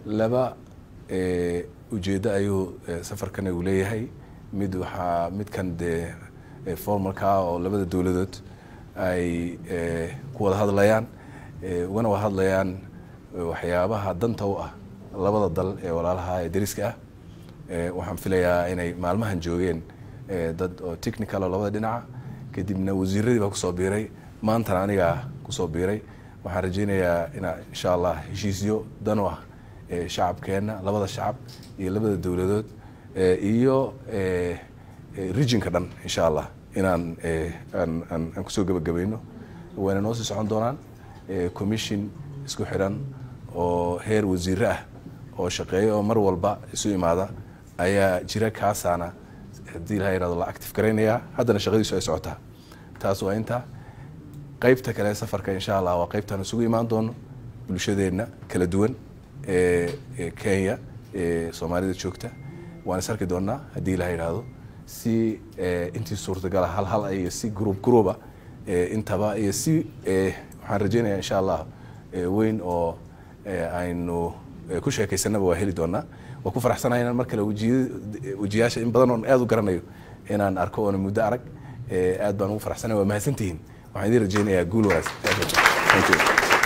laba ujeeddo ayuu safarkan uu leeyahay mid waxaa midkan dee formalka oo labada dowladood ay ku wada hadlayaan ugana wada hadlayaan waxyaabaha danta u ah labada dal ee walaalaha ee dariska ah waxaan filayaa inay maalmahan joogeen dad oo technical oo labada dhinaca kadibna wasiiradii baa kusoo biiray maantana anigaa kusoo biiray waxaan rajeynayaa inaa insha allah heshiisyo dan u ah shacabkeenna labada shacab iyo labada dowladood iyo regionka dhan insha allah inaan aan kusoo gebagabayno wayna noo sii socon doonaan commission isku xidhan oo heer wasiire ah oo shaqeeya oo mar walba isu imaada ayaa jira kaasaana haddii laha yihahdo la active garaynayaa haddana shaqadiisu ay socotaa taas waa intaa qaybta kale safarka insha allah waa qaybtaan isugu imaan doono bulshadeenna kala duwan ee kenya ee soomaalida joogta waan is arki doonaa haddii laha yidhaahdo si intii suurtagala hal hal iyo si group groupa intaba iyo si waxaan rajeynaya insha allah weyn oo aynu ku sheekaysanaba waa heli doonaa waa ku faraxsanahay inaan mar kale wejiyaasha in badan oon aad u garanayo inaan arko oona muddo arag aad baan ugu faraxsanay waa mahadsantihiin waxaan idiin rajeynayaa guul wanaagsan